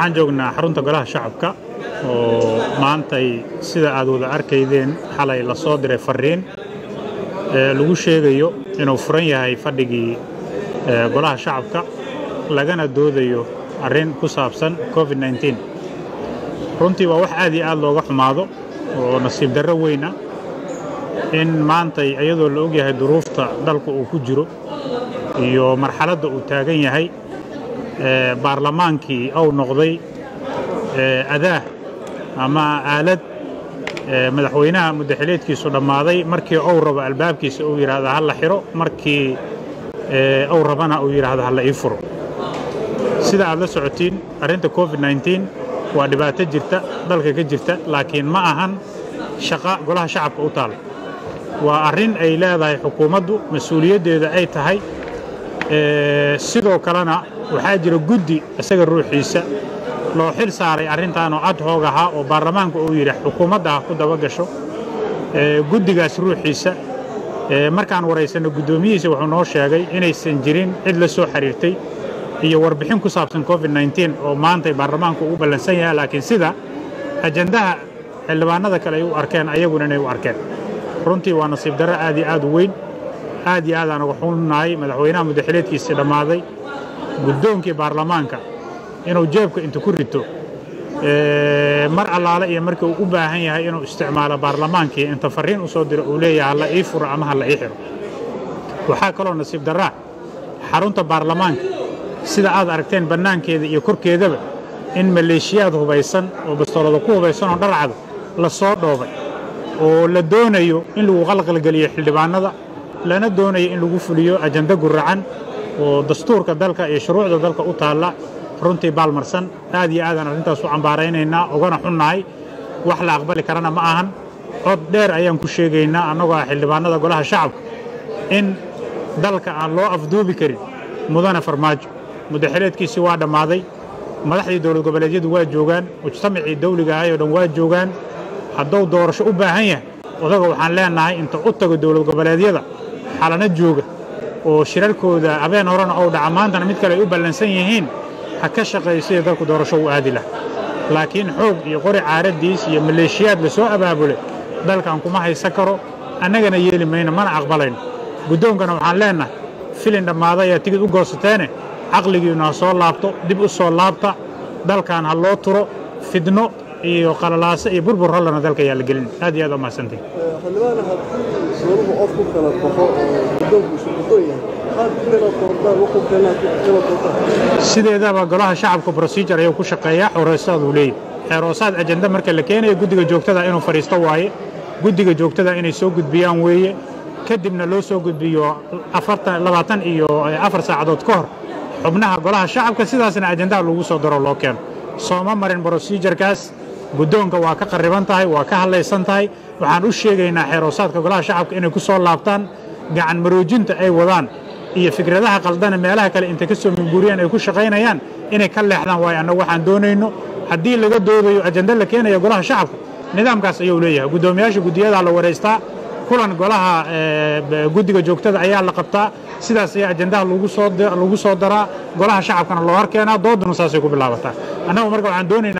waxaan joognaa xarunta golaha shacabka oo maantay sida aad wada arkaydeen xalay la soo diray fariin ee lagu sheegayo inuu furan yahay fadhigii golaha shacabka lagana doodayo arrin ku saabsan covid nteen runtii waa wax aad iyo aad looga xumaado oo nasiib darro weyn ah in maantay iyadoo la og yahay duruufta dalka uu ku jiro iyo marxaladda uu taagan yahay baarlamaankii ou noqday adaah ama aalad madaxweynaha muddaxileedkiisu dhammaaday markii ou rabo albaabkiisa uu yidhaahda ha la xiro markii ou rabana uu yidhaahda ha la ii furo sida aad la socotiin arrinta covid nteen waa dhibaato jirta dalka ka jirta laakiin ma ahan shaqa golaha shacabka u taal waa arrin ay leedahay xukuumaddu mas-uuliyaddeeda ay tahay sidoo kalena waxaa jira guddi isaga ruuxiisa loo xil saaray arrintaanoo ad hoog ahaa oo baarlamaanka uu yidhi xukuumadda ha ku daba gasho guddigaas ruuxiisa markaan waraysanno guddoomiyihiisa wuxuu noo sheegay inaysan jirin cid la soo xiriirtay iyo warbixin ku saabsan covid nteen oo maantay baarlamaanku u ballansan yahay laakiin sida ajandaha xildhibaanada kale ay u arkeen ayaguna inay u arkeen runtii waa nasiib darro aad iyo aad u weyn aad iyo aadaan uga xunnahay madaxweynaha muddaxileedkiisii dhammaaday guddoonkii baarlamaanka inuu jeebka intu ku rito mar allaale iyo markii uu u baahan yahay inuu isticmaalo baarlamaankii inta farriin u soo diro uu leeyahay halla ii furo ama halla ii xiro waxaa kaloo nasiib darraa xarunta baarlamaanka sida aad aragteen bannaankeeda iyo korkeedaba in maleeshiyaad hubaysan oo bastoolada ku hubaysan oo dharcada la soo dhoobay oo la doonayo in lagu qalqalgeliyo xildhibaannada lana doonayo in lagu fuliyo ajanda guracan oo dastuurka dalka iyo shuruucda dalka u taalla runtii baalmarsan aad iyo aadaan arrintaas u cambaaraynaynaa ugana xunnahay wax la aqbali karana ma ahan cod dheer ayaan ku sheegaynaa annagoo ah xildhibaannada golaha shacabka in dalka aan loo afduubi karin mudane farmaajo muddaxileedkiisii waa dhammaaday madaxdii dowlad goboleedyadu waa joogaan mujtamacii dawliga ahay oo dhan waa joogaan hadduu doorasho u baahan yahay odaga waxaan leennahay inta u tago dowlad goboleedyada xalano jooga oo shirarkooda habeen horena ou dhaca maantana mid kale ay u ballansan yihiin ha ka shaqeeyo sidii dalku doorasho u aadi laha laakiin xoog iyo qori caaraddiis iyo maleeshiyaad la soo abaabulay dalkan kuma haysan karo annagana yeeli mayno mana aqbalayno guddoonkana waxaan leennahay filin dhammaaday ayaa tigid u goosateene caqligiinnu ha soo laabto dib u soo laabta dalkan ha loo turo fidno iyo qalalaaso iyo burbur hollana dalka ayaa la gelin aad iyo aad u mahadsantihi xildhibaana haddii suuruhu qof ku kala baxo oo guddoonku isu guddoon yahay qaad kala doordaan wuxuu keenaa kala doortaan sideedaba golaha shacabka procedure ayuu ku shaqeeyaa xoreystaad uu leeyahy xeeroosaad ajanda marka la keenayo guddiga joogtada inuu fadhiisto waaye guddiga joogtada inay soo gudbiyaan weeye kadibna loo soo gudbiyo afartan labaatan iyo afar saacadood ka hor xubnaha golaha shacabka sidaasna ajandaha lagu soo daro loo keeno sooma marin brosijarkaas guddoonka waa ka qarriban tahay waa ka hadlaysan tahay waxaan u sheegaynaa xeeroosaadka golaha shacabka inay ku soo laabtaan gacan maroojinta ay wadaan iyo fikradaha qaldana meelaha kale intay ka soo minguuriyaan ay ku shaqaynayaan inay ka leexdaan waayo annagu waxaan doonayno haddii laga doodayo ajanda la keenaya golaha shacabka nidaamkaas ayuu leeyahay guddoomiyaasha guddiyadaa la waraystaa kulan golaha guddiga joogtada ayaa la qabtaa sidaas ayaa ajandaha lagu soo daraa golaha shacabkana loo horkeenaa dooduna saasay ku bilaabataa annagu marka waxaan doonaynaa